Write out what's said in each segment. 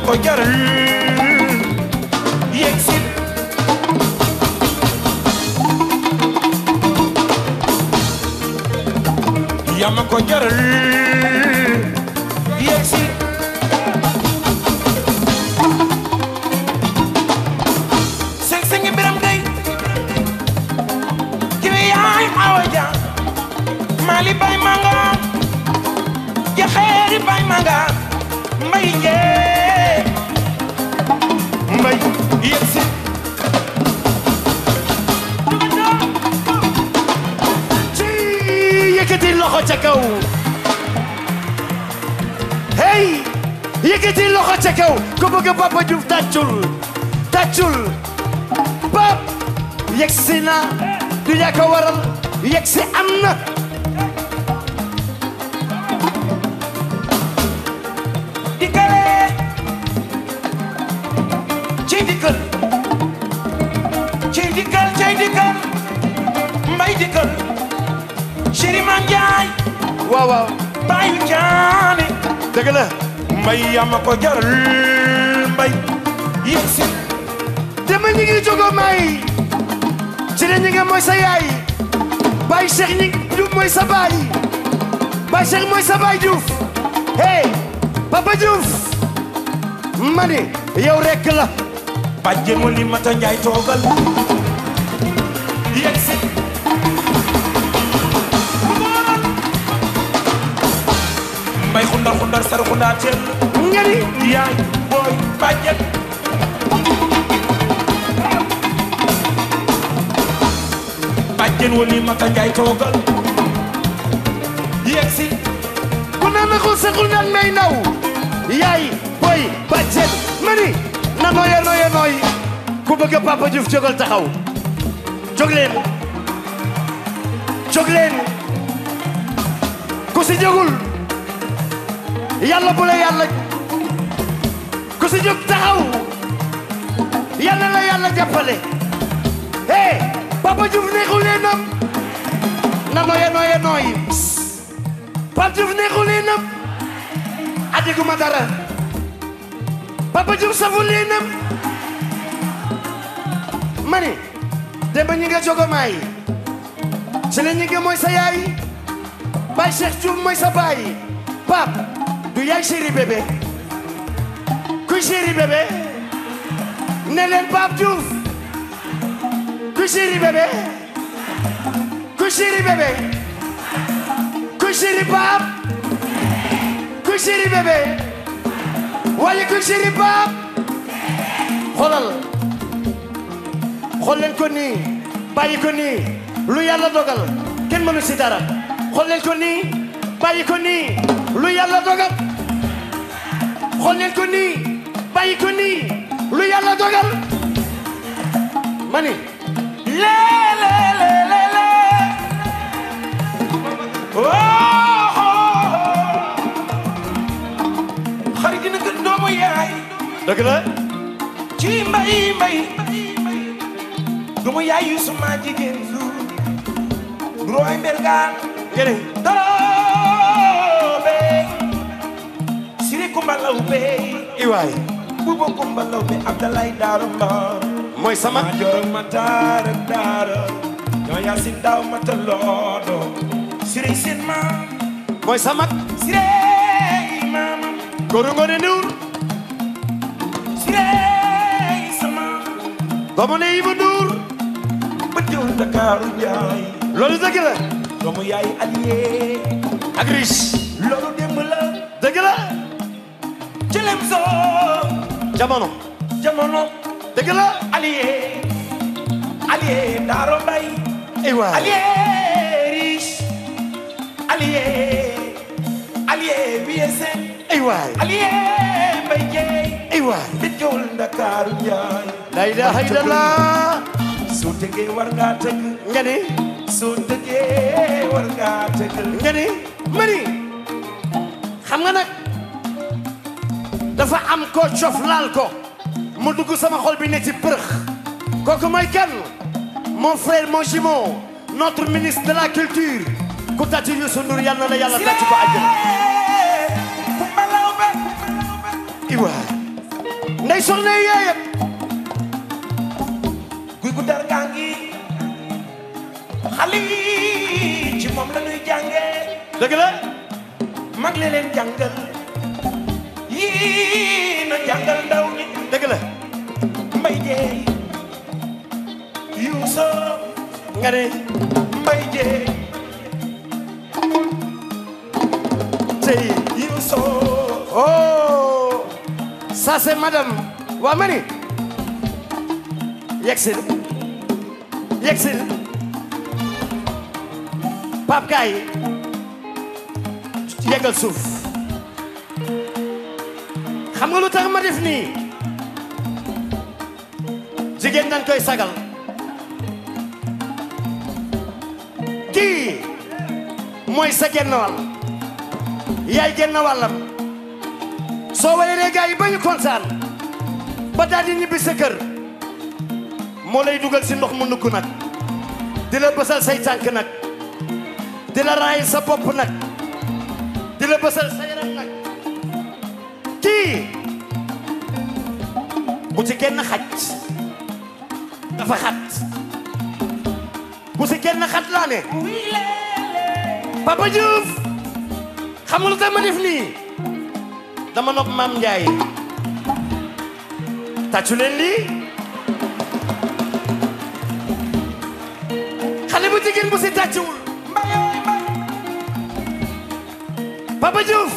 ko jaral yegg si yaa ma ko jaral yegg si seng sengi biram day kiwe yaay awa ja mali bay manga jaxeeri bay manga mbay jee mbay yegg si ci yëkkati loxo ca kaw hey yëkkati loxo ca kaw ku bëgg Papa Diouf tàccul tàccul pap yegsi na du yaa ko waral yegsi am na dikkale ci dikkal ci dikkal ci dikkal mbay dikkal chéri man jaay waaw waaw bayu jaane dëgg la mbay yama ko jaral mbay yegsi dama ñi ngi jogo may ci ne ñi nga mooy sa yaay Baye Cheikh ñi Diouf mooy sa baay Baye Cheikh mooy sa baay Diouf hey Papa Diouf ma ni yow rekk la bàjjen wali mata njaay toogal yegsi mbay xundar xundar sar xundar teel nga ni yaay booy bàjjen bàjjen wali mata njaay toogal yegsi ku naan na xul saxul naan may naw yaay boy bàjjen ma ni na nooya nooya nooy ku bëgg Papa Diouf jógal taxaw jóg leen jóg leen ku si jógul yàlla bu la yàlla ku si jóg taxaw yàlla la yàlla jàppale hey Papa Diouf neexul leen nam na nooya nooya nooy Pape Diouf neexul leen nam adiguma dara Papa Diouf saful leen nam mani demba ñi nga jogo maay ci la ñi nga mooy sa yaay Baye Cheikh Diouf mooy sa baay Pape du yaay chéri bébé kuy chéri bébé ne leen Pape Diouf kuy chéri bébé kuy chéri bébé kuy chéri Pape kuy chéri bébé waaye kuy chéri Pape xoolal xool leen ko nii bàyyi ko nii lu yàlla dogal kenn mënu si dara xool leen ko nii bàyyi ko nii lu yàlla dogal xool leen ko nii bàyyi ko nii lu yàlla dogal ma ni le le le le le oh xarit dina gën doomu yaay dëgg la ci mbay mbay doomu yaay yu suma jigéen su roy mbergaan gene doobe siri kumbalaw be iwaay bubo kumbalaw be abdalay daaro mbar mooy sama ma joro ma taara daara ñoo yasin daaw ma ta loodo siri sin ma mooy sama sire mama góoru ngoone Ndour sire sama doomu ne Ibu Ndour bëjjul Ndakaaru njaay loolu dëgg la doomu yaay allié ak riche loolu démb la dëgg la cëlem soo jamono jamono dëgg la allié allié daaro mbay iwaay allié riche allié allié wiesen iwaay allié mbay jeey iwaay bëjjul Ndakaaru njaay la ilaha illallah soo tëggee war ngaa tëgg nga ni soo tëggee war ngaa tëgg nga ni mani xam nga nag dafa am ko cof laal ko mu dugg sama xol bi ne ci përëx kooku mooy kan mon frère mon jumeau notre ministre de la culture ku tàcc Youssou Ndour yal na la yàlla tàcc ko àjjana kumbalaw be iwaay ndey soxna yi yaayam guy gu dar gaa ngi xale yi ci moom la ñuy jàngee dëgg la mag le leen jàngal yii na jàngal ndaw ñi dëgg la mbay jeey yuuso nga ne mbay jeey tey yuuso oh ça c'est madame waa ma ni yegsil yegsil Pape Kaay yeggal suuf xam nga lu tax ma def nii jigéen dañ koy sagal kii mooy sa genn wàll yaay genn wàllam soo walee gaa yi ba ñu kontaan ba daal di ñibbi sa kër moo lay dugal si ndox mu nukk nag di la bësal say tànk nag di la raay sa bopp nag di la bësal sa yaram nag kii bu ci kenn xaj dafa xat bu ci kenn xat laa ne Papa Diouf xam nga lu tax ma def nii dama nopp maam Ndiaye tàccu leen lii xale bu jigéen bu si tàccuwul Papa Diouf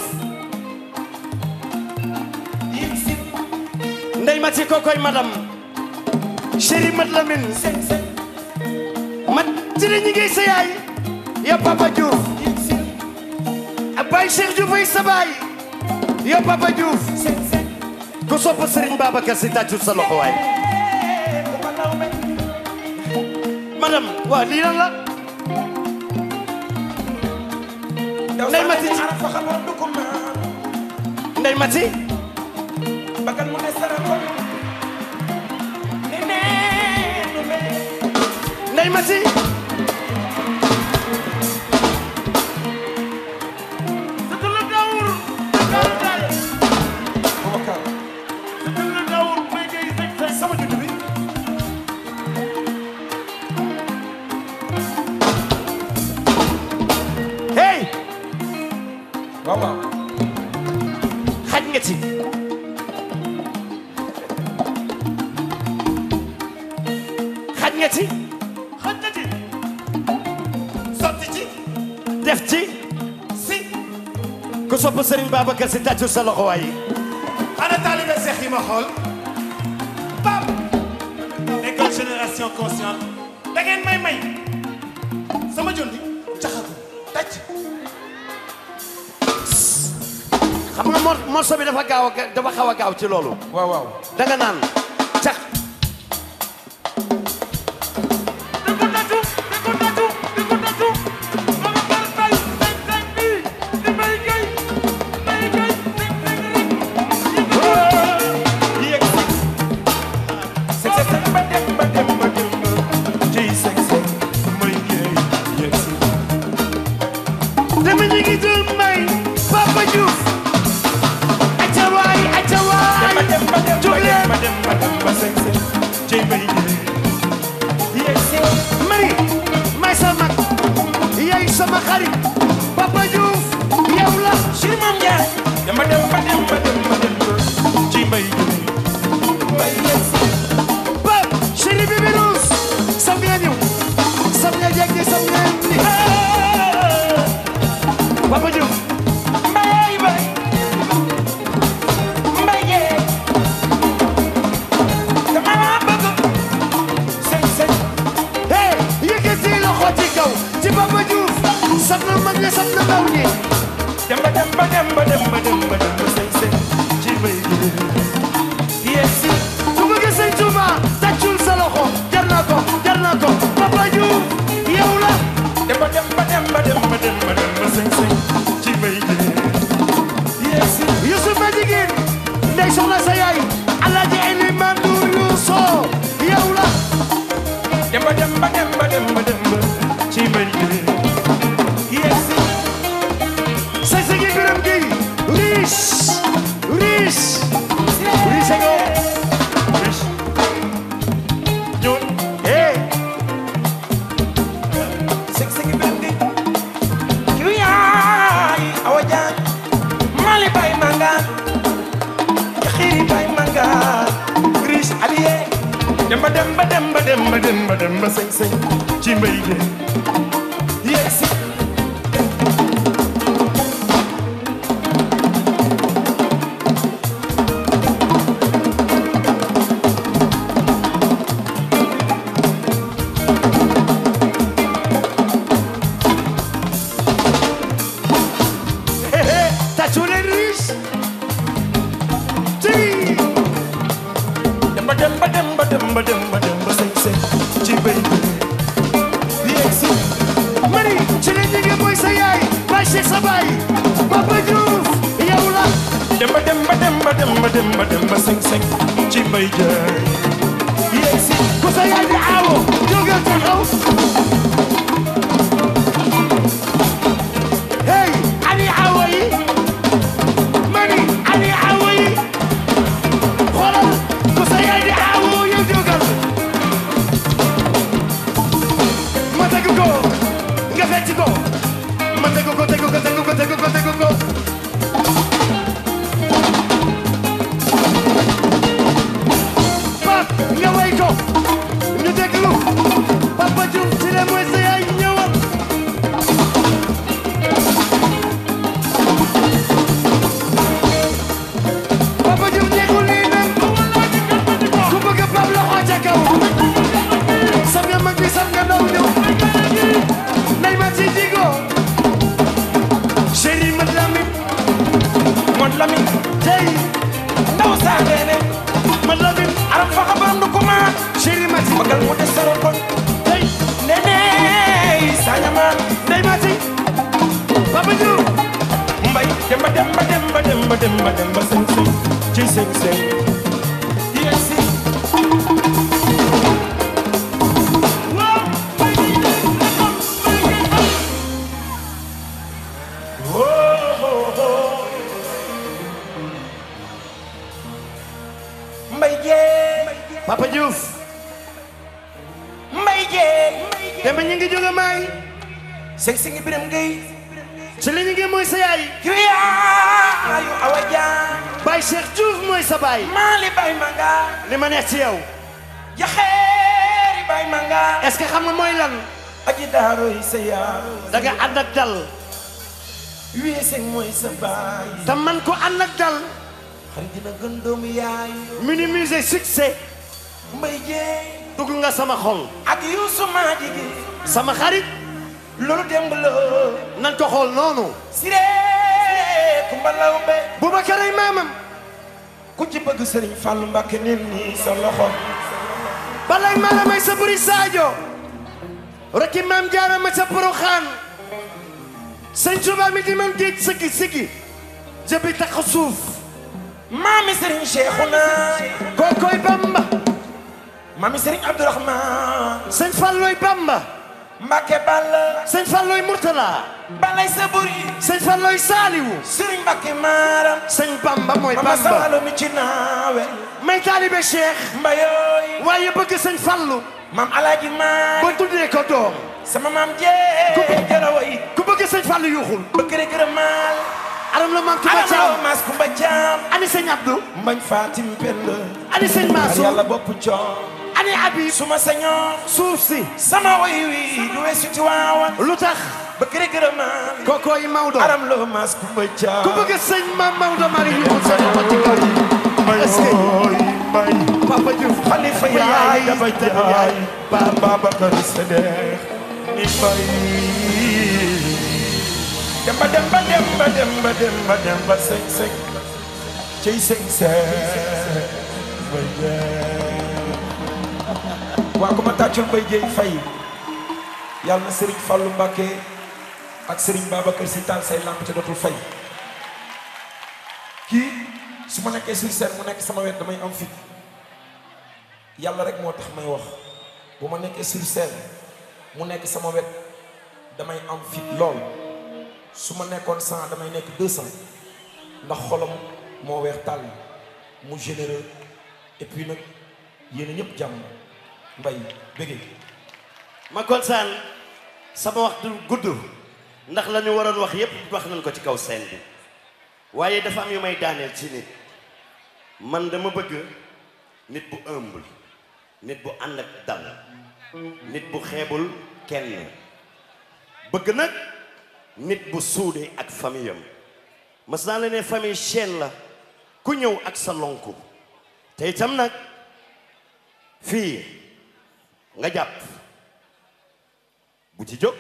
yim si ndey ma ci kokoy madame chéri mat Lamine sen sen mat ci la ñu ngi sa yaay ya Papa Diouf yim si ak Baye Cheikh Diouf ay sa baay ya Papa Diouf sen sen ku sopp Serigne Babacar si tàccul sa loxo waay ku ma naw me madame waaw lii lan la daw Ndey sa Mati ne ci- araf fa xamoon du ko maan ndey mati bagan mu ne sara ko ne nee nu me ndey mati Sëtëla Daawur Dakar Daay Boubacar Sëtëla Daawur may ngay sëg sëg sama judd bi hey waaw waaw xaj nga ci xaj nga ci xaj na ci sotti ci def ci si ku sopp Serigne Babacar si tàccul sa loxo waay ana taalibe Seex yi ma xool Pap école génération consciente da ngeen may may sama jondi caxatu tàcc xam nga mor morceau bi dafa gaaw a ga- dafa xaw a gaaw ci loolu waaw waaw da nga naan cax di ko tàccu di ko tàccu di ko tàccu Babacar Mbaye sëg sëg bi di may gay may gay sëg sëg rek yéeg si sek sek ba dem ba dem ba dem ba ciy sek sek may yeey yéeg si dama ñu ngi jël may Papa Diouf acca waay acca waay ba dem ba dem jóg ba dem leen ba dem ba dem ba sek sek ciy may yeey yéeg si mari may sa mag yaay sama xarit Papa Diouf yow la Sëriñ Maam Njaay dem ba dem ba dem ba dem ba dem ba ciy may yeey may yéeg si Pap chéri bébé Rose sam nga ñëw sam nga jekki sam nga ni Papa Diouf mbay bay mbay yeey dama la bëgg sek sek hey yëkkati loxo ci kaw ci Papa Diouf sam na mag ñi sam na ndaw ñi dem ba dem ba dem ba dem ba dem ba dem ba sek sek ciy may yeey yéeg si su bëgg sëñ Touba tàccul sa loxo jar na ko jar na ko Papa Diouf yow la dem ba dem ba dem ba dem ba dem ba dem ba sek sek ciy may yeey yéeg si Youssouf ma jigéen ndey soxna sa yaay Alaaji Eliman Ndour Youssou yow la dem ba dem ba dem ba dem ba dem ba ciy may yeey yéeg si sa sigi biram gi riche demba demba demba demba demba demba sëñ sëñ ci mbay de yegg si tàccu leen riche ci demba demba demba demba demba demba sëñ sëñ ci mbay de yegg si mani ci leen ñi ngi mooy sa yaay Baye Cheikh sa baay Papa Diouf yow la demba demba demba demba demba demba sëñ sëñ ci mbay de yegg si ku sa yaay di aawo jógal taxaw hey ani aawo yi mani ani aawo yi xoolal ku sa yaay di aawo yow jógal ma tegu ko nga fecc ko ma tegu ko tegu ko tegu ko tegu ko tegu ko Pap nga way ko ñu déglu Papa Diouf ci le mooy sa yaay ñëwal Papa Diouf nekkul nii nag ku bëgg Pap loxo ca kaw sam nga mag bi sam nga ndaw ñëw nay ma ci digo chéri mat lamin mon lami tey ndaw saa neene mat lamin aram faxa baram du kuma chéri mati bagal mu des saro kon tey nene sañama nay ma ci Papa Diouf mbay demba demba demba demba demba demba sëñ sëñ ci sëñ sëñ yegg si mbay jeey Papa Diouf mbay jeey dama ñu ngi jóge maay sëñ sëñ biram ngay ci li ñu ngi mooy sa yaay kiriyaayu awa jaan Baye Cheikh Diouf mooy sa baay maali bay manga li ma neex ci yow jaxeeri bay manga est-ce que xam nga mooy lan aji daaroy sa yaar da nga ànd ak dal weese mooy sa baay te man ko ànd ak dal xarit dina gën doomu yaay minimiser succès mbay jeey dugg nga sama xol ak yuusu maa jigi sama xarit loolu démb la nan ko xool noonu siree kumba lawbe Boubacar ay maamam ku ci bëgg sëriñ Fàllu Mbàkke nil nii sa loxo balay maanaam ay sa buri Sadio rekki maam jaara ma ca Poroxaan sëñ Tuubaa mi di man géej sëggi sëggi jëbi tax suuf maami sëriñ Cheikhouna kookoy Bamba maami sëriñ Abdourahman sëñ Falloy Bamba Mbàkke Balla sëñ Falloy Murtala balay sa buri sëñ Falloy Saaliwu sëriñ Mbàkke Maaram sëñ Bamba mooy mama Bamba sawalo mi ci naawe may taalibe Cheikh mbayooy waaye bëgg sëñ Fallu maam alaaji maay ba tuddee ko doom sama maam jee jarawoy ku bëgg sëñ Fallu yuuxul bëgg rek gërëmaal aram la maam Tuba alam Caam law maas kumba caam ani sëñ Abdou mbañ Fatim Pend ani sëñ ar Mansour yàlla bopp coom ani Habib suma sañoon suuf si sama woy wi du weesu ci waawan lu tax bëgg rek gërëmaal kookooy Maodo aram law maas kumba caam ku bëgg sëñ maam Maodo mari yuuxul sa loxo ci kaw est-ce que mbay Papa Diouf xalifa yaay dafa jaay ba Babacar Sédéx ni mbay demba demba demba demba demba demba sëñ sëñ ciy sëñ sëñ mbay jeey waa ku ma tàccul mbay jeey fay yàlla na Serigne Fallou Mbacké ak Serigne Babacar Sy taal say lamp te dootul fay kii su ma nekkee sur scène mu nekk sama wet damay am fit yàlla rek moo tax may wax bu ma nekkee sur scène mu nekk sama wet damay am fit lool su ma nekkoon cent damay nekk deux cent ndax xolam moo weex tàll mu généreux et puis nag yéen a ñëpp jàmm mbay bëggee ma kontaan sama wax du gudd ndax la ñu waroon wax yépp wax nañ ko ci kaw scène bi waaye dafa am yu may daaneel ci nit man dama bëgg nit bu humble nit bu ànd ak dal nit bu xeebul kenn bëgg nag nit bu suude ak famille am mas naa la ne famille chaîne la ku ñëw ak sa lonku te itam nag fii nga jàpp bu ci jóg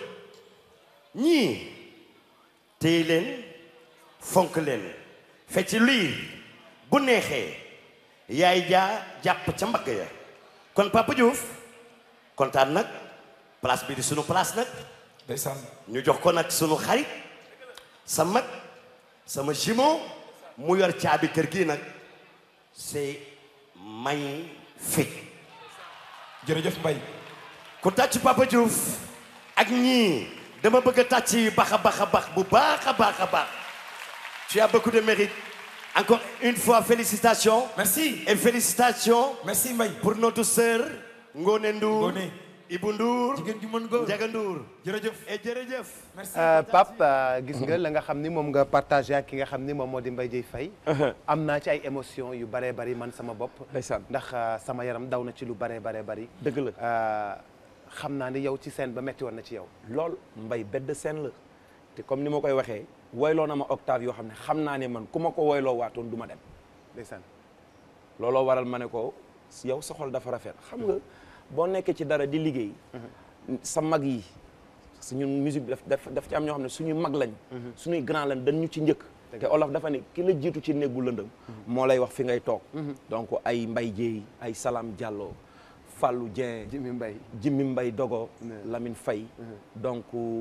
ñii téye leen fonk leen fecc lii bu neexee yaay jaa jàpp ca mbagg ya kon Papa Diouf kontaan nag place bi di sunu place nag ndeysaan ñu jox ko nag sunu xarit sa mag sama jumeau mu yor caabi kër gi nag c'est magnifique jërëjëf Mbaye ku tàcc Papa Diouf ak ñii dama bëgg a tàcc yi baax a baax a baax bu baax a baax a baax tu as beaucoup de mérite encore une fois félicitations merci et félicitations merci Mbaye pour notre sœur Ngone Ndour Ngone. Ibou Ndour jigéen ju mën góor Ndiaga Ndour jërëjëf et jërëjëf merci Pape gis nga la nga xam ni moom nga partagé ak ki nga xam ni moom moo di Mbaye Dieye Faye am naa ci ay émotion yu baree bari man sama bopp ndeysaan ndax euh, sama yaram daw na ci lu baree baree bari dëgg la Euh, xam naa ni yow ci scène ba metti woon na ci yow lool mbay bedd seen la te comme ni ma koy waxee woyloo na ma octave yoo xam ne xam naa ne man ku ma ko woyloo waatoon du ma dem ndeysaan looloo waral ma ne ko yow sa xol dafa rafet xam nga boo nekkee ci dara di liggéey sa mag yi parce que ñun musique bi daf daf daf ci am ñoo xam ne suñuy mag lañ suñuy grand lañ dañ ñu ci njëkk te olof dafa ne ki la jiitu ci néeg bu lëndëm moo lay wax fi ngay toog donc ay mbay jéey ay Salam Diallo Fallou Dieng Jimmy Mbaye Jimmy Mbaye Dogo Lamine Faye donc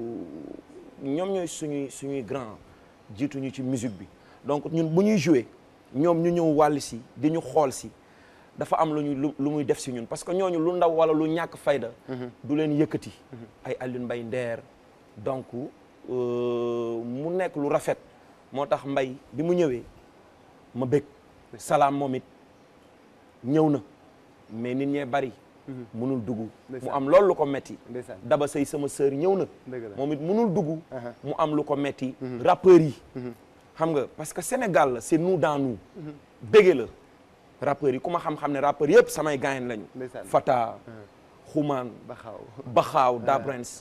ñoom ñooy suñuy suñuy grand jiituñu ci musique bi donc ñun bu ñuy jouer ñoom ñu ñëw wàll si di ñu xool si dafa am lu ñu lu lu muy def si ñun parce que ñooñu lu ndaw wala lu ñàkk fayda du leen yëkkati ay Alioune Mbaye Ndeer donc euh, mu nekk lu rafet moo tax Mbaye bi mu ñëwee ma bëgg salaam moom it ñëw na mais nit ñee bari munul dugg mu Ndeysaan. am loolu lu ko metti Ndeysaan. daba sëy sama sœur ñëw na Dëgg la. moom it munul dugg mu am lu ko metti rappeurs yi xam nga parce que Sénégal la c'est nous dans nous bége la rappeurs yi ku ma xam-xam ne rappeurs yëpp samay gaayen lañu Ndeysaan. Fata Xumaan ba xaw Baxaaw Dabrens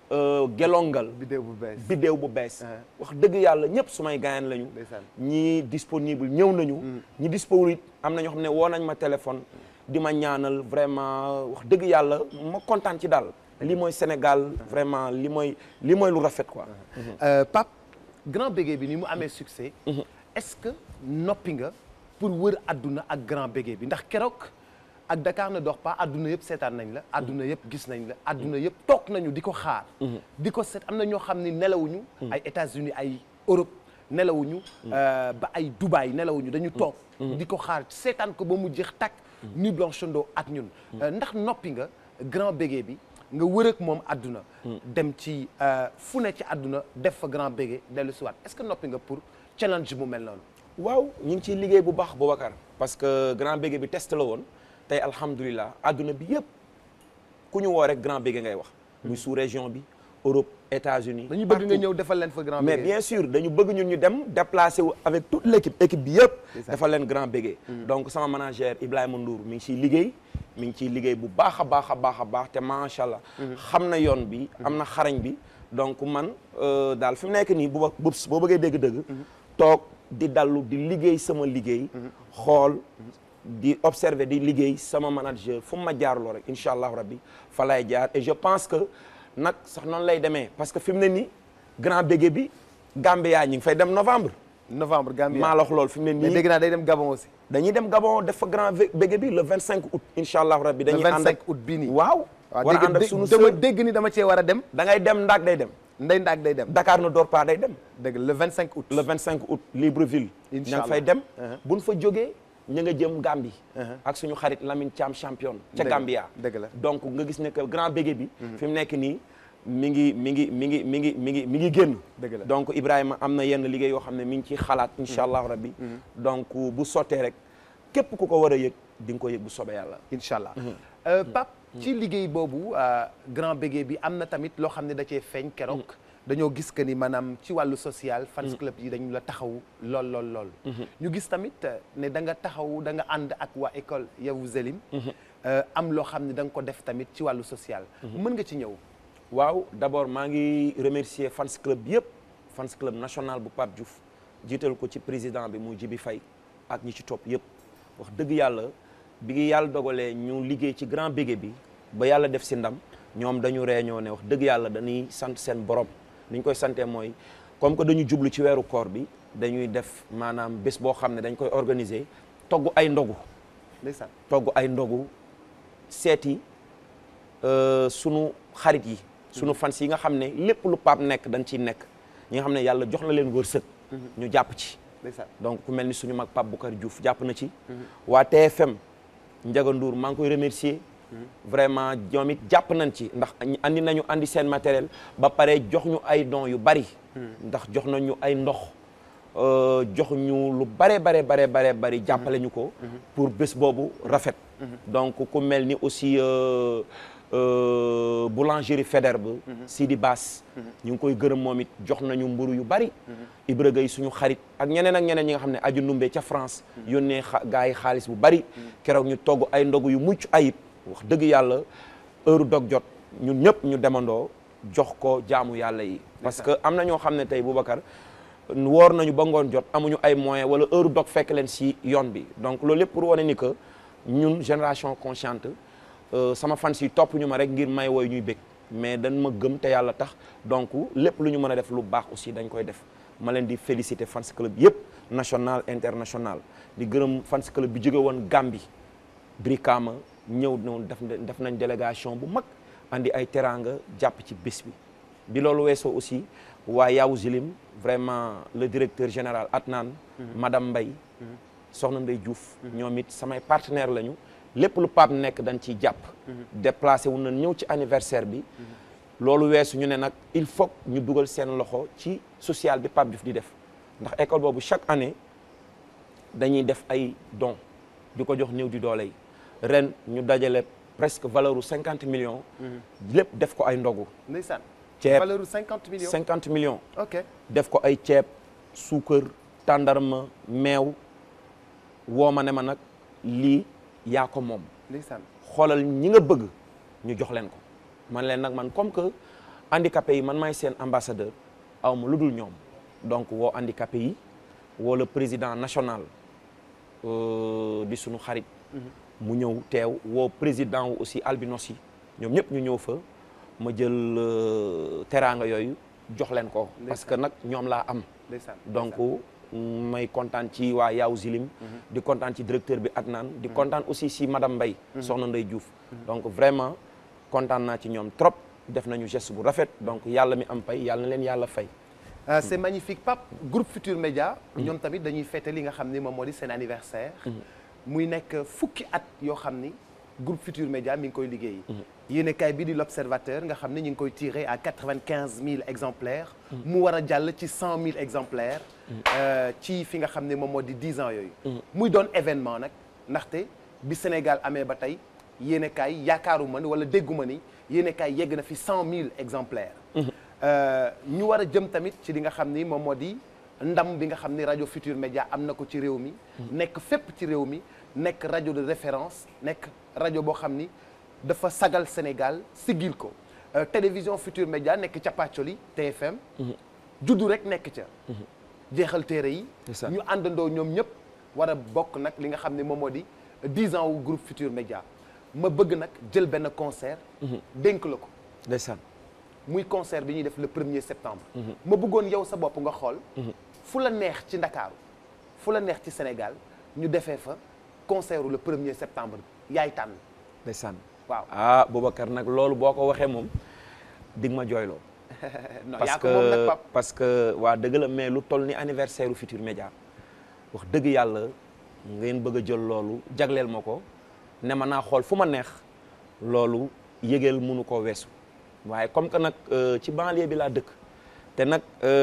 Gelongal vidéo bu bees biddéew bu bees wax dëgg yàlla ñëpp sumay gaayan lañu Ndeysaan. ñi disponible ñëw nañu ñi disponible it am na ñoo xam ne woo nañ ma téléphone di ma ñaanal vraiment wax dëgg yàlla ma kontaan ci daal li mooy Sénégal vraiment li mooy li mooy lu rafet quoi Euh, Pape grand bégué bi ni mu amee succès est-ce que noppi nga pour wër adduna ak grand bégué bi ndax keroog ak Dakar ne dort pas adduna yëpp seetaan nañ la adduna yëpp gis nañ la adduna yëpp toog nañu di ko xaar di ko seet am na ñoo xam ni nelawuñu ay États-Unis ay Europe nelawuñu euh, ba ay Dubaï nelawuñu dañu toog di ko xaar seetaan ko ba mu jeex takk Nuit Blanchando ak ñun Euh, ndax noppi nga grand bégué bi nga wër ak moom àdduna dem ci euh, fu ne ci àdduna def fa grand bégué dellu si waat est-ce que noppi nga pour challenge bu mel noonu waaw ñu ngi ciy liggéey bu baax Boubacar parce que grand bégué bi test la woon tey alhamdulilah adduna bi yëpp ku ñu woo rek grand bégué ngay wax muy sous région bi Europe États-Unis dañu bëgg nga partout. ñëw defal leen fa grand mais bégué bien sûr dañu bëgg ñun ñu dem déplacé wu avec toute l' équipe équipe bi yëpp dafa leen grand bégué donc sama manager Ibrahima Ndour mi ngi ciy liggéey mi ngi ciy liggéey bu baax a baax a baax a baax te macha allah xam na yoon bi am na xarañ bi donc man euh, daal fi mu nekk nii bu ba boo bëggee dégg-dëgg toog di dallu di liggéey sama liggéey xool di observer di liggéey sama manager fu mu ma jaarloo rek incha allahu rabbi fa lay jaar et je pense que nag sax noonu lay demee parce que fi mu ne nii grand bégué bi Gambia ñi ngi fay dem novembre novembre Gambia maa la wax loolu fi mu ne mais nii dégg naa day dem Gabon aussi dañuy dem Gabon def fa grand vé- bégué bi le 25 août incha allahu rabbi dañuy le ànd 25 ak août bii nii waaw waaw war a ànd ak dégg sunu dama sœur dégg ni dama cee war a dem da ngay dem ndaak day dem ndey ndaag day dem Dakar ne dort pas day dem dégg le 25 août le 25 août Libreville Incha ña ngi allah. fay dem Uh-huh. buñ fa jógee ña nga jëm Gambie ak suñu xarit Lamine Thiam champion ca Dëgg la, Gambia dëgg la. donc nga gis ne que grand bégué bi fi mu nekk nii mi ngi mi ngi mi ngi mi ngi mi ngi mi ngi génn Dëgg la. donc Ibrahima am na yenn liggéey yoo xam ne mi ngi ciy xalaat incha allahu rabbi donc bu sottee rek képp ku ko war a yëg di nga ko yëg bu soobee yàlla incha allah Euh, Pape ci liggéey boobu euh, grand bégué bi am na tamit loo xam ne da cee feeñ keroog dañoo gis que ni maanaam ci wàllu social fans club yi dañu la taxaw lool lool lool ñu gis tamit euh, ne da nga taxaw da nga ànd ak waa école Yavuz Selim euh, am loo xam ne da nga ko def tamit ci wàllu social. mën nga ci ñëw. waaw d'abord maa ngi remercier fans club bi yëpp fans club national bu Pape Diouf jiital ko ci président bi mu Jibi Faye ak ñi ci topp yëpp wax dëgg yàlla bi ngi yàlla dogalee ñu liggéey ci grand bégué bi ba yàlla def si ndam ñoom dañu réunion ne wax dëgg yàlla dañuy sant seen borom ni ñu koy santee mooy comme que dañu jublu ci weeru koor bi dañuy def maanaam bés boo xam ne dañ koy organiser togg ay ndogu ndeysaan togg ay ndogu seeti euh, sunu xarit yi sunu fans yi nga xam ne lépp lu Pape nekk dañ ciy nekk ñi nga xam ne yàlla jox na leen wërsëg ñu jàpp ci ndeysaan donc ku mel ni suñu mag Pape Boucar Diouf jàpp na ci waa TFM Ndiaga Ndour maa ngi koy remercier vraiment ñoom it jàpp nañ ci ndax andi nañu andi seen matériel ba pare jox ñu ay dons yu bari ndax jox nañu ay ndox euh, jox ñu lu bare bare bare bare bari jàppale ñu ko pour bés boobu rafet donc ku mel ni aussi euh, euh, boulangerie Faidherbe Sidi Bass ñu ngi koy gërëm moom it jox nañu mburu yu bari Ibra Gueye suñu xarit ak ñeneen ak ñeneen ñi nga xam ne aju ndumbe ca France yónnee xa gars yi xaalis bu bari keroog ñu togg ay ndogu yu mucc ayib wax dëgg yàlla heure dog jot ñun ñëpp ñu demandoo jox ko jaamu yàlla yi parce que am na ñoo xam ne tey Boubacar woor nañu ba ngoon jot amuñu ay moyens wala heure dog fekk leen si yoon bi donc loolu lépp pour wane ni que ñun génération consciente euh, sama fans yi topp ñu ma rek ngir may woy ñuy bég mais dañ ma gëm te yàlla tax donc lépp lu ñu mën a def lu baax aussi dañ koy def ma leen di féliciter fans club yëpp national international di gërëm fans club bi jóge woon Gambie Brikama ñëw noonu def def nañ délégation bu mag andi ay teraanga jàpp ci bés bi bi loolu weesoo aussi waa Yaw Zilim vraiment le directeur général Atnan madame Mbaye soxna Mbaye Diouf ñoom it samay partenaire lañu lépp lu Pape nekk dañ ciy jàpp déplacé wu nañ ñëw ci anniversaire bi loolu weesu ñu ne nag il faut ñu dugal seen loxo ci social bi Pape Diouf di def ndax école boobu chaque année dañuy def ay dons di ko jox néew di doole yi ren ñu dajale presque valeur u cinquante millions lépp def ko ay ndogu ndeysaan ceeb valeur u 50 millions cinquante millions ok def ko ay ceeb suukar tàndarma meew woo ma ne ma nag lii yaa ko moom ndeysaan xoolal ñi nga bëgg ñu jox leen ko man leen nag man comme que handicapé yi man maay seen ambassadeur aw ma lu dul ñoom donc woo handicapé yi woo le président national euh, di sunu xarit mu ñëw teew woo président wu aussi albinos yi ñoom ñëpp ñu ñëw fa ma jël euh, teraanga yooyu jox leen ko parce que nag ñoom laa am ndeysaan donc may kontaan ci waa Yaw Zilim di kontaan ci directeur bi Adnan di kontaan aussi si madame Mbaye soxna Ndey Diouf donc vraiment kontaan naa ci ñoom trop def nañu geste bu rafet donc yàlla mi am pay yàlla na leen yàlla fay Euh, c'est magnifique Pape groupe Futur Média ñoom tamit dañuy fêter li nga xam ni moom moo di seen anniversaire muy nekk fukki at yoo xam ni groupe Futur Média mi ngi koy liggéey yéenekaay bi di l'Observateur nga xam ni ñu ngi koy tiré à quatre-vingt-quinze mille exemplaires mu war a jàll ci cent mille exemplaires euh, ci fi nga xam ne moom moo di dix ans yooyu muy doon événement nag ndaxte bi Sénégal amee ba tey yéenekaay yaakaaruma ni wala dégguma ni yéenekaay yegg na fi cent mille exemplaires ñu war a jëm tamit ci li nga xam ni moom moo di ndam bi nga xam ni rajo Futur Média am na ko ci réew mi nekk fépp ci réew mi nekk rajo de référence nekk rajo boo xam ni dafa sagal Sénégal siggil ko Euh, télévision Futur Média nekk ca Pàccoli TFM juddu rek nekk ca jeexal téere yi C'est ça. ñu àndandoo ñoom ñëpp war a bokk nag li nga xam ni moom moo di 10 ans wu groupe Futur Média ma bëgg nag jël benn concert dénk la ko ndeysaan muy concert bi ñuy def le premier septembre ma bëggoon yow sa bopp nga xool fu la neex ci Ndakaaru fu la neex ci Sénégal ñu defee fa concert le premier septembre yaay tànn ndeysaan waaw ah Boubacar nag loolu boo ko waxee moom dig ma jooyloo non parce yaa ko moom nag que pap parce que waa dëgg la mais lu toll ni anniversaire u Futur Média wax dëgg yàlla ngeen bëgg a jël loolu jagleel ma ko ne ma naa xool fu ma neex loolu yëgeel mënu koo weesu waaye comme que nag euh, ci banlieue bi laa dëkk te nag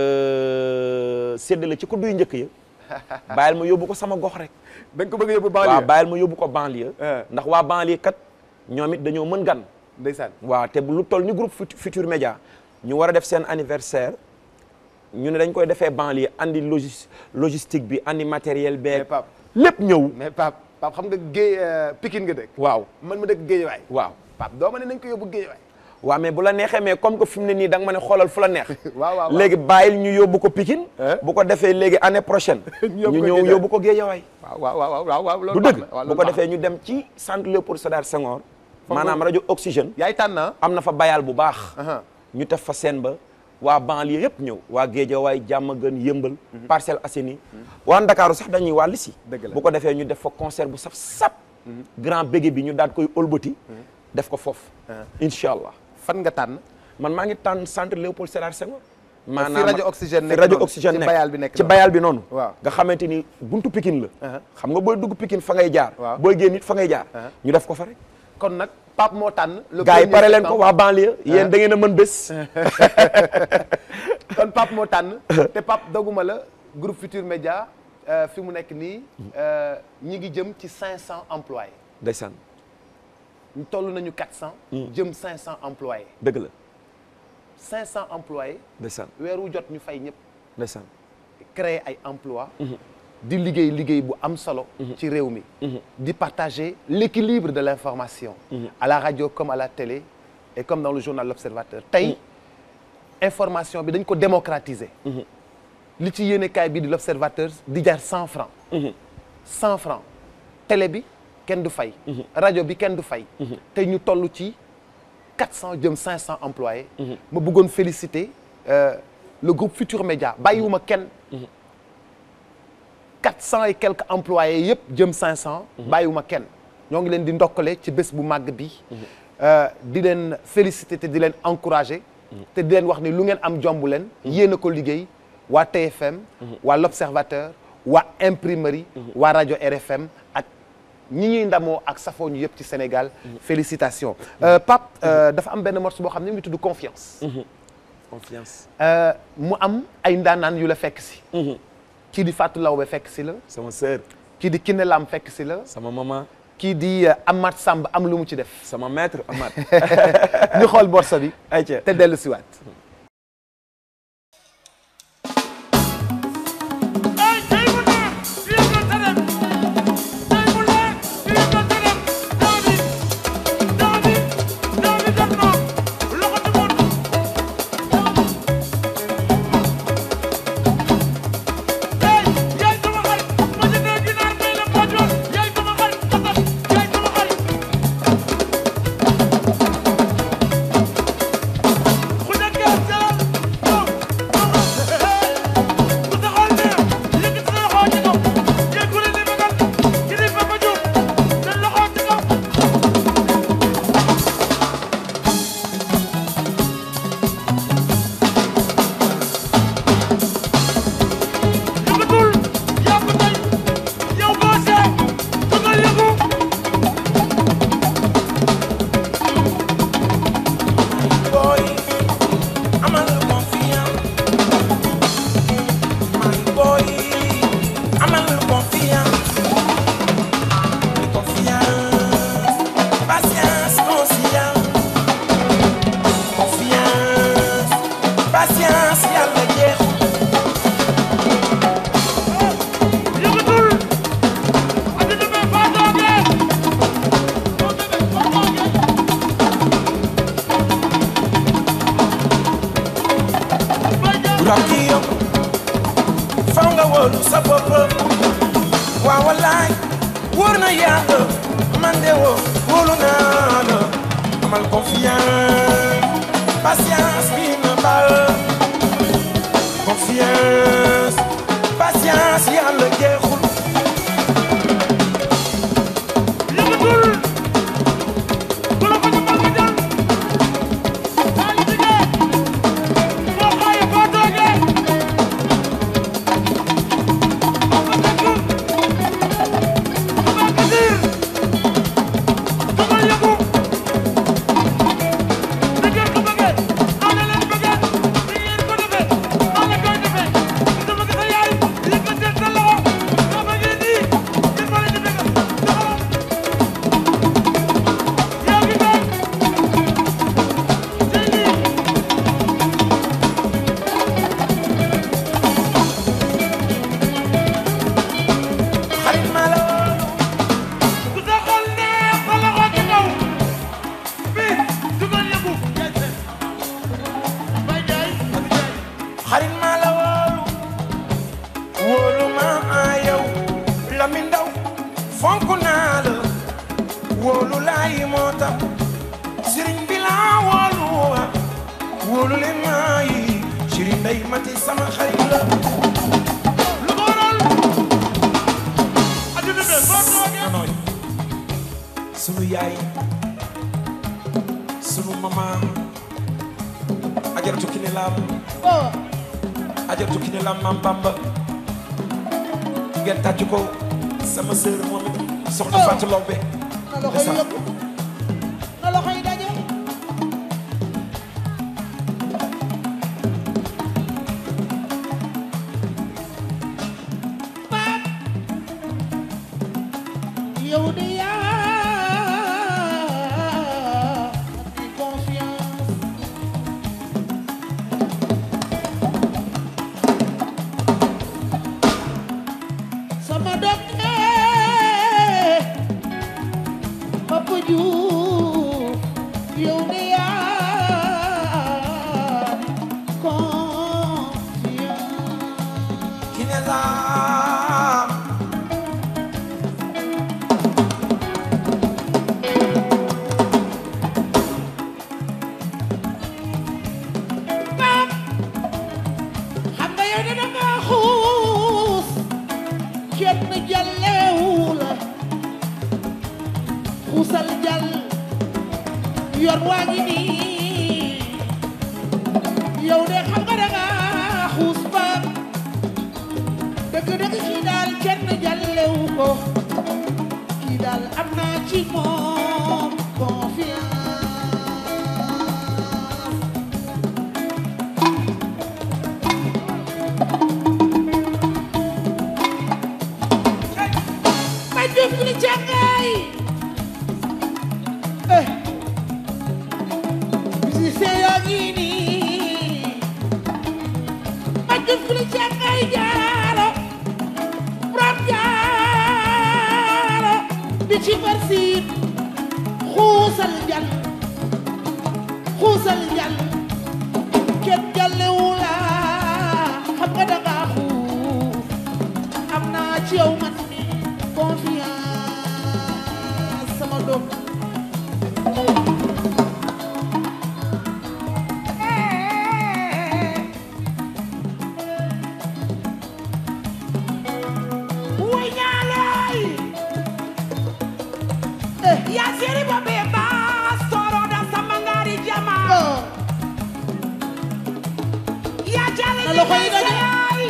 euh, séddale ci ko duy njëkk ya bàyyil ma yóbbu ko sama gox rek da nga ko bëgg a yóbbu waaw banlieue bàyyil ma yóbbu ko banlieue Eh. ndax waa banlieue kat ñoom it dañoo mën gan ndeysaan waaw te bu lu toll ni groupe Fut- Futur Média ñu war a def seen anniversaire ñu ne dañ koy defee banlieue andi logis logistique bi andi matériel mais beeg pap lépp ñëw mais pap Pape xam nga géej Pikine nga dëkk waaw man ma dëkk Géejawaay waaw Pape doo ma ne nañ ko yóbbu Géejawaay waaw mais bu la neexee mais comme que fi mu ne nii da nga ma ne xoolal fu la neex waaw waaw léegi bàyyil ñu yóbbu ko Pikine Eh? bu ko defee léegi année prochaine Ñu yóbbu ñu ko ñëw Guédiawaye. yóbbu ko Guédiawaye waaw waaw waaw waaw waaw loolu du baax dëgg na waaw bu loolu ko baax defee ñu dem ci centre Léopold Sédar Senghor Foofu- maanaam rajo oxygène na. yaay tànn ah am na fa bayal bu baax Aha. ñu tef fa seen ba waa banlieue yëpp ñëw waa Guédiawaye Diamaguène Yëmbal Parcelles Assainies waa Ndakaaru sax dañuy wàll si Dëgg la. bu ko defee ñu def fa concert bu saf sap grand bége bi ñu daal koy ëlbati def ko foofu incha allah fan nga tànn man maa ngi tànn centre Léopold Sédar Senghor fi rajo Oxygène fi nekk rajo noonu, Oxygène ci nekk bayal bi nekk ci noonu. bayal bi noonu Waaw. nga xamante ni buntu Pikine la Uh-huh. xam nga booy dugg Pikine fa ngay jaar Waaw. booy génn it fa ngay jaar Uh-huh. ñu def ko fa rek kon nag Pape moo tànn le gars yi premier pare leen ko septembre. waa banlieue yéen da ngeen a mën bés kon Pape moo tànn te Pape doguma la groupe Futur Média euh, fi mu nekk nii euh, ñi ngi jëm ci 500 employés ndeysaan ñu toll nañu 400 jëm 500 employés dëgg la 500 employés ndeysaan weer wu jot ñu fay ñëpp ndeysaan créer ay emploi di liggéey liggéey bu am solo ci réew mi di partager l'équilibre de l'information à la radio comme à la télé et comme dans le journal L'Observateur tey information bi dañ ko démocratiser li ci yéenekaay bi di L'Observateur di jar cent francs cent francs télé bi kenn du fay rajo bi kenn du fay te ñu toll ci 400 jëm 500 employés ma bëggoon féliciter euh, le groupe Futur Média bàyyiwuma kenn 400 et quelques employés yëpp jëm 500 bàyyiwuma kenn ñoo ngi leen di ndokkale ci bés bu màgg bi euh, di leen féliciter te di leen encourager te di leen wax ni lu ngeen am jomb leen yéen a ko liggéey waa TFM waa L'Observateur waa Imprimerie waa rajo RFM ak ñi ñuy ndamoo ak safoo ñu yëpp ci Sénégal félicitations Euh, Pape euh, dafa am benn morceau boo xam ne mu ngi tudd confiance confiance Euh, mu am ay ndaanaan yu la fekk si kii di Fatou Lawbe fekk si la sama sœur kii di Kiné Lam fekk si la sama maman kii di euh, Amath Samb am lu mu ci def sama maître Amath ñu xool borsa bi ayca te dellu siwaat ay tey mu neex fii nga tëram tey mu neex fii nga tëram David David David def na loxo ci mot tey yaay sama xarit ma jëndee ginaar may la poojoon yaay sama xarit kasam yaay sama xarit ku nekkee jëlal ñëw ku taxawal ne yëkkati sa loxo ci kaw yëngu leen ni magal ki di Papa Diouf seen loxo ci kaw yëngatul yaa ko tey yow boo see da nga yëngu boy amal confiance my boy amal confiance confiance patience conscience confiance patience yàlla jeexu yëngatul addina bee faa toogee foo demee foo toogee Rakiyo faw nga wóolu sa bopp waaw wallaay wóor na yàlla man de woo wóolu naa la amal confiance patience bi na bal confiance patience yàlla jeexul yëngatul bu la ko jëmbal nga jël saa yu jigéen foo xaaye foo toogee Papa Diouf Papa Kadir dama yëngu ni ngeen ko bëggee noonu leen bëggee ni ngeen ko defee noonu la koy defee ndey mati sama xarit la lu ko waral adduna bi boo toogee nanooy sunu yaay sunu mama ajaratu kine laam ajaratu kine laam maam bamba ngeen tàcc ko sama sœur moom it soxna Fatou Lawbe na loxo yi yëpp na loxo yi daje Paap yow de yaa di confiance sama doom eh Papa Diouf yow de yaa confiance kine laam Paap xam nga yow de danga xuus kenn jàllewu la xuusal jàll yoon waa ngi nii yow de xam nga danga xuus Paap dëgg-dëgg kii daal kenn jàllewu ko kii daal am naa ci moom confiance ma jëf li jàngaay eh musicien yaa ngi nii ma jëf li jàngaay jaaro borom jaaro bi ci barsiit xuusal njal xuusal njal kenn jàllewu la xam nga danga xuus am naa ci yow man mi confiance sama doom Woy ñaaloy ya seri bo be bas toro da samangari jama ya jale Na loxo yi daje. yaay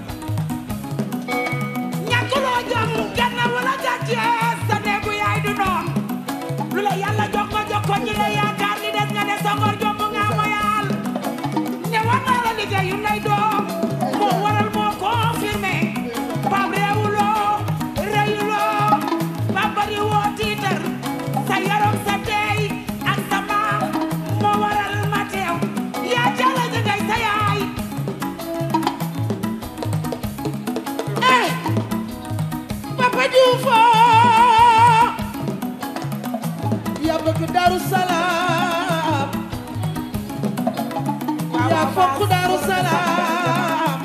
ñàkkuloo jom ganna wala jàcce sa neegu yaay du noon lu la yàlla jox nga jox ko ñi la yaakaar ni des nga ne songor jom nga moyal ne war naa la liggéeyu nay doom moo waral moo confirmé Pape réewuloo réyuloo Pape bari woo tiitar sa yaram sa teey ak sa maam moo waral ma teew yaa jàlla ji ngay sa yaay eh Papa Diouf yaa bëgg Daaru Salaam yaa fonk Daaru Salaam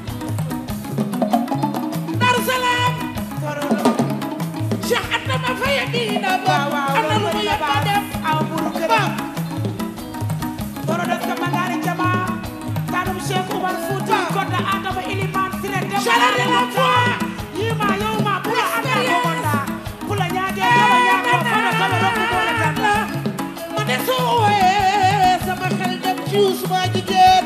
Daaru Salaam Cheikh Anta ma faye diina ba am na lu mu yàgg a def aw buru ba këram toro des ka mangaari jama kanum Cheikh Oumar Fouti Kodda Adama Iliman Sire dem Chaleur de la foi. yima yowma pula anda ko wonda pula ñaage kala ñaago fana kala rokku boole tan ma ne soo wooyee sama xel dem ci Ousmane jigéen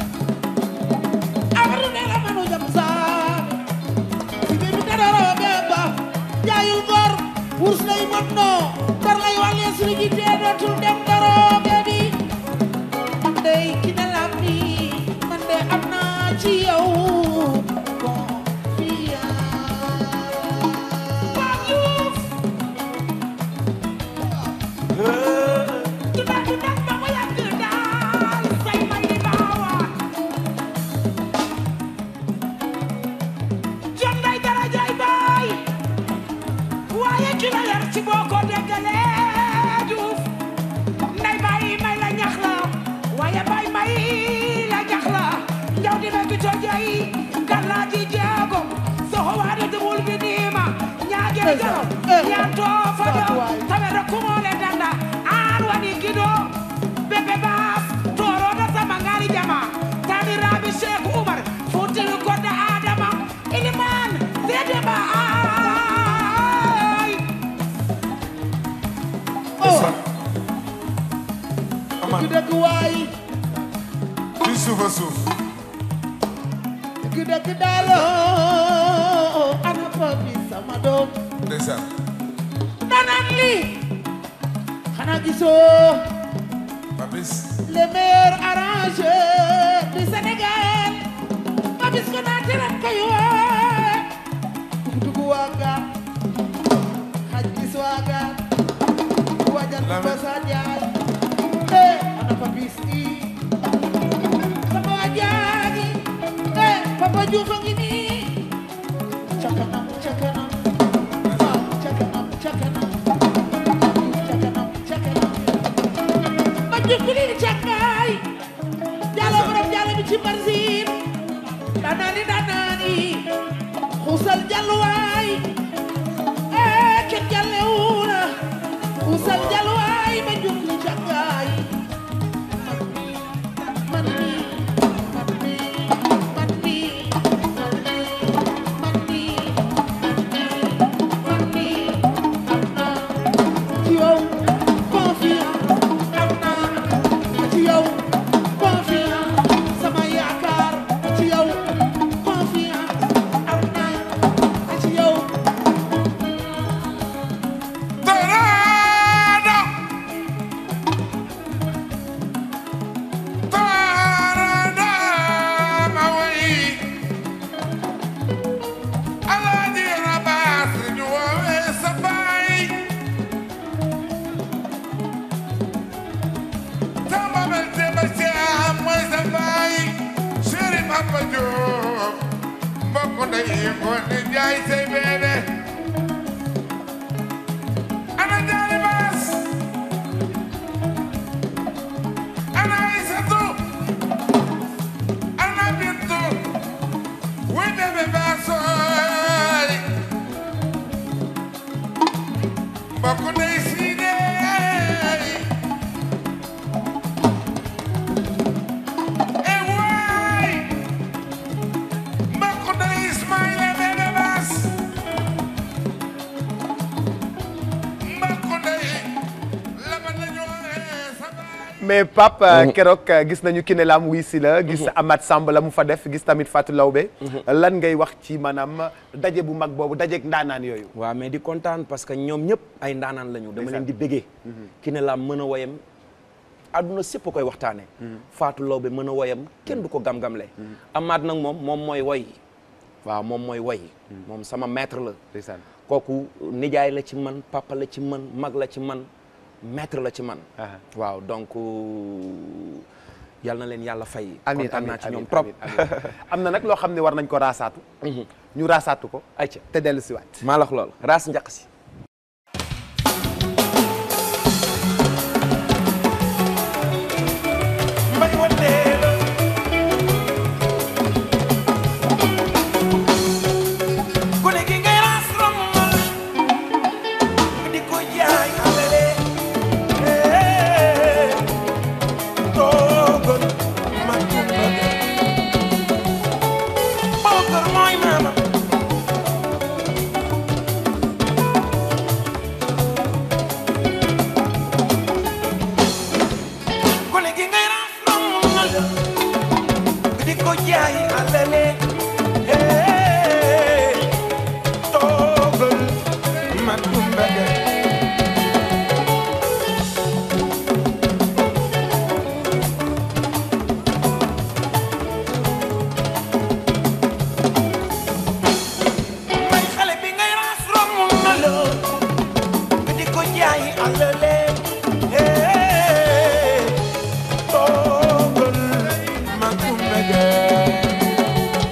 amadu ne la manu jam saa si bi bi dara roobe ba jaayul gor wurs lay mot noo dar lay wàllee suñu jitee dootul dem daroobe bi man dey ki ne lam ni man de am naa ci yow confiance Tunda tunda ba mu yàgg daal say may di baawaan jom day dara jaay baay waaye ki la yar ci boo ko déggalee Juuf dëgg dëgg waay ci suuf a suuf dëgg dëgg daaloo ana papi sama doom ndeysaan nanaan lii xanaa gisoo Papis le meilleur arrangeur du Sénégal Papis Konaté ren koy woo dugg waaga xaj gis waaga wajan ba sa jaay eh ana Papis i sama wajaagi eh Papa Diouf a ngi nii ca kanam ca kanam ah ca kanam ca kanam ca kanam ca kanam ma jukkuli cakkaay jalo borom jalo bi ci barsin danaani danaani xusal jalluwaay ee ken jallewuna xusal jalluwaay ma jukkuli cakkaay man mi man mi man mi man mi man mi man mi am na ci yow confiance am naa ci yow confiance sama yaakaar ci yow confiance am naa ci yow Tornado Tornado ma way Alaaji Rabaas ñu woowee sa baay sama bel Demba Caam mooy sa baay Chéri Papa Diop mbokk ndey Ngoone Njaay say beene ana jaari baas ana Aysatu ana Bintu wuy bébé baasooy mbokk ndey siideey e waay mbokk ndey Ismaïla bébé baas mbokk ndey laba nañu sa baay mais Pape keroog gis nañu Kiné Lam wuy si la gis Amath Samb la mu fa def gis tamit Fatou Lawbe lan ngay wax ci maanaam daje bu mag boobu dajeeg ndaanaan yooyu waaw mais di kontaan parce que ñoom ñëpp ay ndaanaan lañu dama leen di bëggee Kiné Lam mën a woyam àdduna sépp koy waxtaane Fatou Lawbe mën a woyam kenn du ko gam-gamle Amath nag moom moom mooy woy waaw moom mooy woy moom sama maître la ndeysaan kooku nijaay la ci man papa la ci man mag la ci man maître la ci man Aha. waaw donc yal na leen yàlla fay amiin kontaan naa amiin ci ñoom amiin, trop amiin, amiin. am na nag loo xam ne war nañ ko raasaatu ñu raasaatu ko ayca te dellu si waat maa la wax lool raas njaq si mbay wandeelo gone gi ngay ras rombal nga di ko jaay alale eh, toogal ma tumba ga bookar mooy maama gone gi ngay ras rombal nga di ko jaay alale eh, toogal ma tumba ga may xale bi ngay ras romb na la nga di ko jaay alale eh, toogal ma tumba ga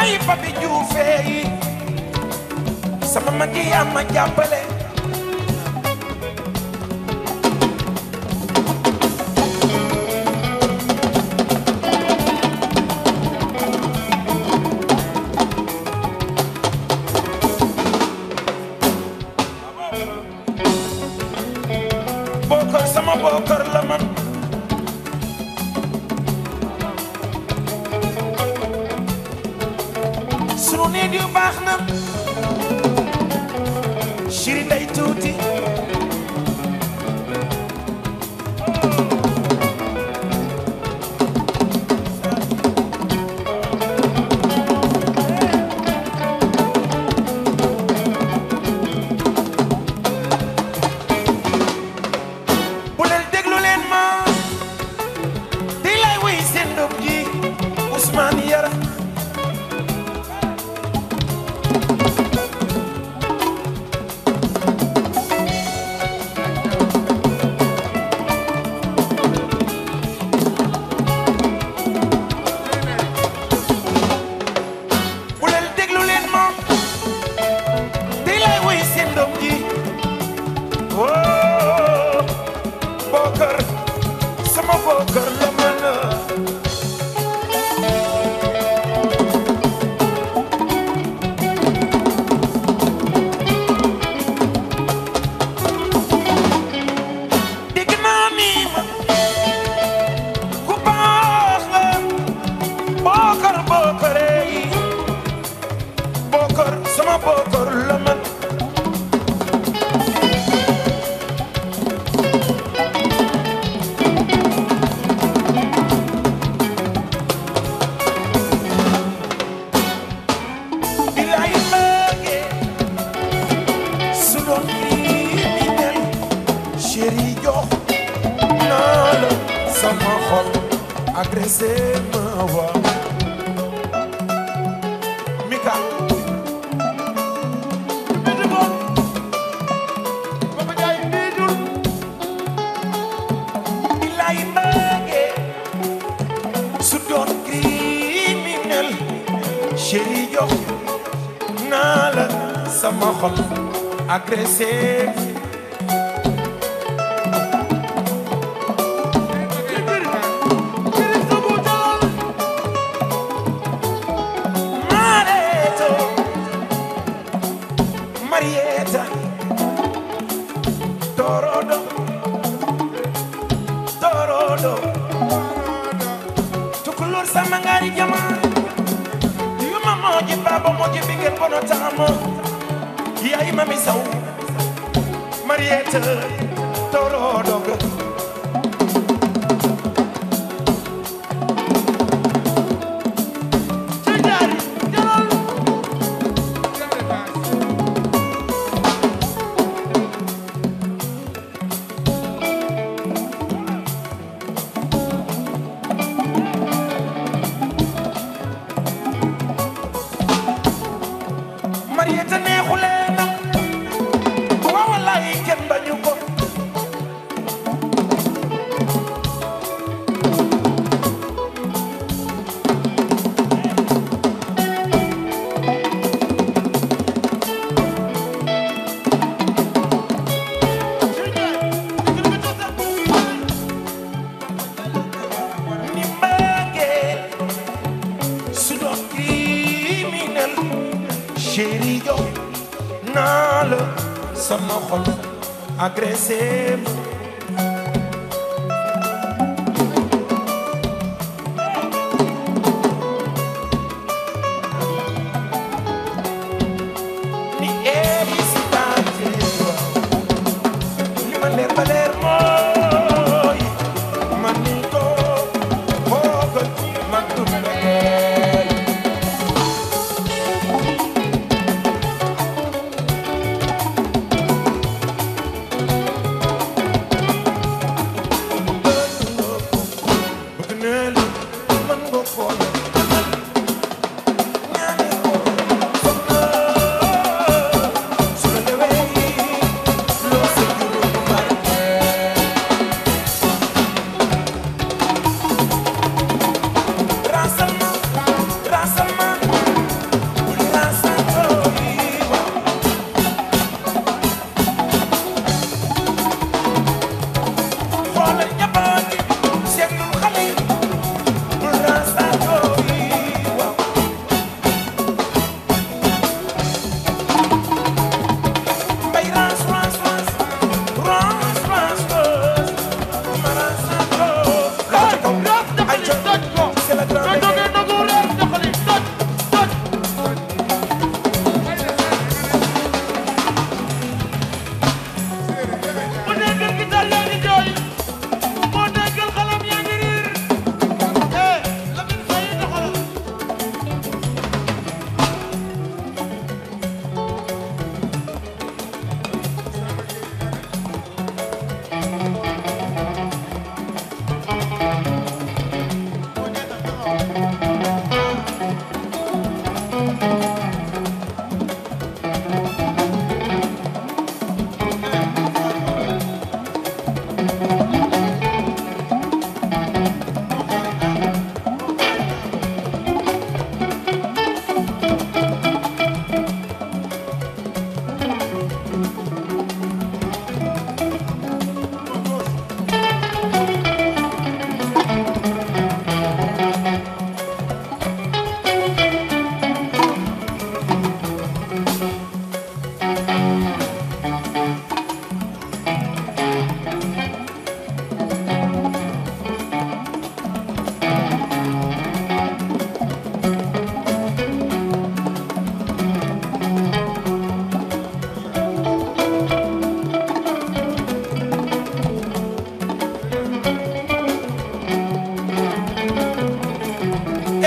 bàyyi papi juufee yi sama mag yi yaa ma jàppale bokkar sama bokkar la man sunu nit yu baax na chéri nday tuuti bu leen déglu leen ma di lay wuy seen doom ji Ousmane Yara bu leen déglu leen ma di lay wuy seen doom ji oh bokkar sama bokkar la mën a dégg naa ni ma ku baax nga bokkar bokkare yi bokkar sama bokkar la mën bilaay mbëgge su doon criminel chéri jox naa la sama xol agressé ma wa Mika bidu ko Papa Njaay bidul bilaay mbëgge su doon criminel chéri jox naa la sama xol agressé Mareto Marieta Torodo Torodo Tukulur sama ngari jamaa Yuma moji baba moji bigel bono tamo Yai mami sau Marieta Torodo Cejari Jalal Marieta neexulee na waaw wallaay kenn bañu ko ni mbëggee su doon criminel chéri jo naa la sama xol agressé ma ni hésité li ma leer ba leer mooy man ni ko xoogal man du mbëggeel bëgg naa la man nga xool ñaane ko foog naa su la lewee loo sa juróom barkeel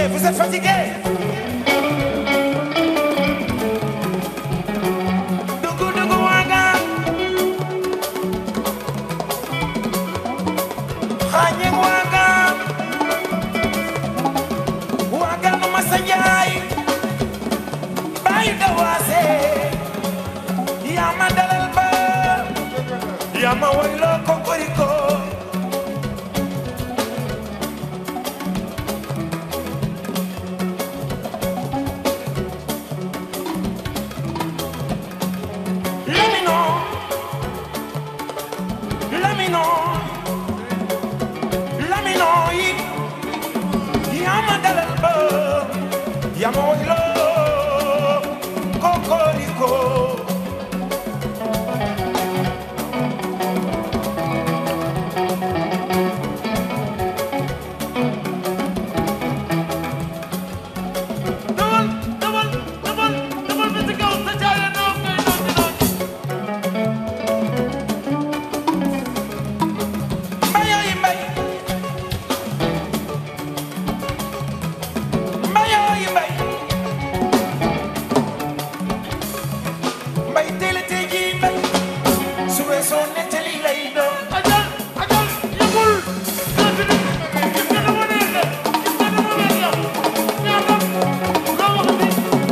vous êtes fatigué dugu dugu waagaan xaañe waagaan waagaan ma sa njaay bàyyi dawaase yaa ma dalal ba yaa ma wayloo kokoriko Lamino Lamino Lamino yi yaa ma dalal ba yaa ma wayloo kokoriko dawal dawal dawal dawal ba ci kaw sa jaare noo ngay noo ci noo mbayooyi mbay mbayooyi mbay mbay teel a tey jii mbay su weesoo nettali lay doon ajal ajal yëgul doo ci nit gis nga dama neexe gis nga dama neex yow ñaata loo wax ni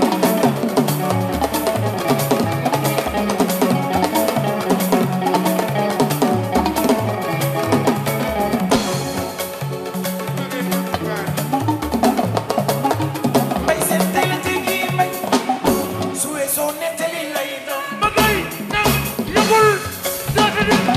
mbay seen teel a tey jii mbay su weesoo nettali lay doon ba gay nag yëgul doo ci nit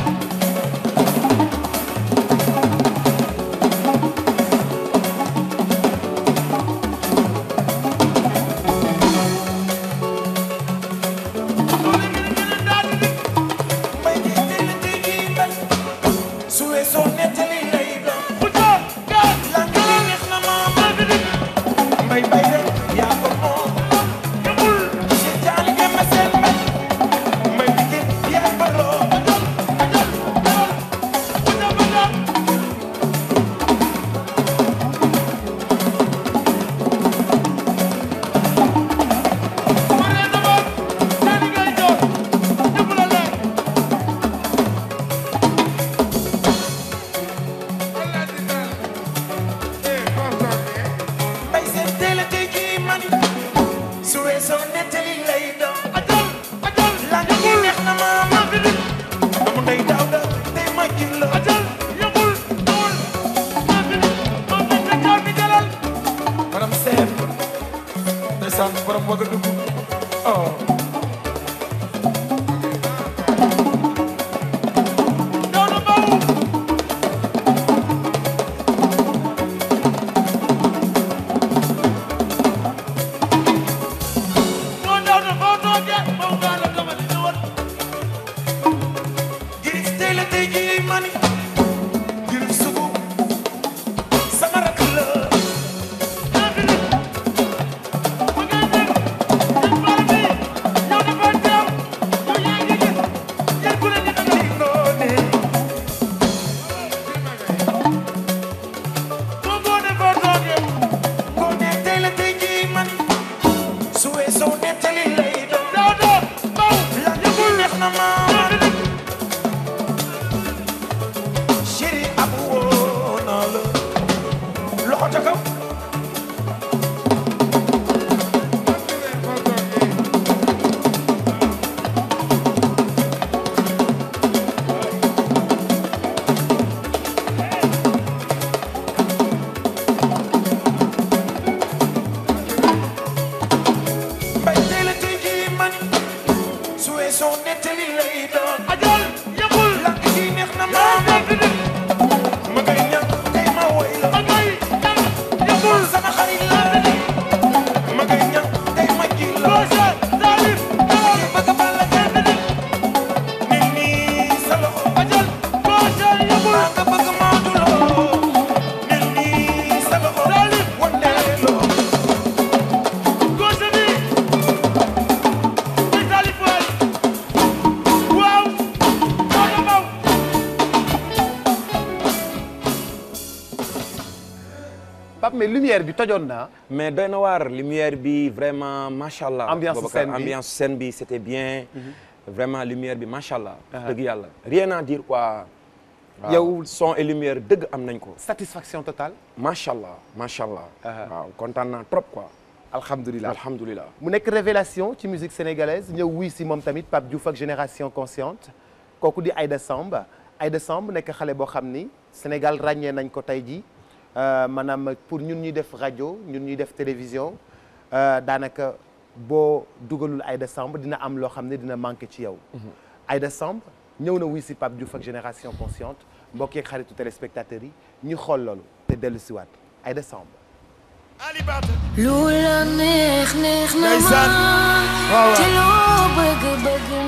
doole gi ni gën a daal di nit mbay di teel a tey jii mbay su weesoo nettali lay doon bu coo gaa lan gi neex na ma doo ci nit mbay mbay rek yaa ko moom yëgul si jaali nga ma seen mbay mbay di gën yaa ko loo ajal ajal dawal bu coo ba coo Maree d'abord seeni ngay joor ñëpp la leer mbay seen teel a tey jii man su weesoo nettali lay doon ajal ajal lan gi neex na ma doo ci nit doomu ndey daaw da tey ma jin la ajal yëgul dawal doo ci nit moom lañ la joor bi jëlal madame Sène ndeysaan borom waga dugg oh doonu baw moo doonu boo toogee baw gaa la gamali ñëwal girif teel a tey jii man girif sugu sama rakk la doo ci nit ba ngay dem sëñ Bara bi yow dafa teew yow yaa ngi gis yéen ku ne ñu danga ci ngoone boo ngoone boo toogee ngoone teel a tey jii man su weesoo nettali lay doon doo doo baw lan gi neex na ma doo ci nit Pape mais lumière bi tojoon naa mais doy na waar lumière bi vraiment macha allah. Ambiance Boubacar, scène bi. ambiance scène bi c'était bien. vraiment lumière bi macha allah. dëgg yàlla rien à dire quoi. waaw, Yow- son et lumière dëgg am nañ ko. satisfaction totale macha allah macha allah. Ah. waaw kontaan naa trop quoi. alhamdulilah alhamdulilah. mu nekk révélation ci musique sénégalaise ñëw wuy si moom tamit Pape Diouf ak génération consciente kooku di Aïda Samb Aïda Samb nekk xale boo xam ni Sénégal ràññee nañ ko tey jii euh, maanaam pour ñun ñuy def rajo ñun ñuy def télévision euh, daanaka boo dugalul Aïda Samb dina am loo xam ne dina manqué ci yow. Aïda Samb ñëw na wuy si Pape Diouf ak génération consciente mbokk yeeg xaritu téléspectateurs yi ñu xool loolu te dellu si waat Aïda Samb. Ali Bata lu la neex neex na Ndeysaan. ma Waaw, waaw. te loo bëgg bëgg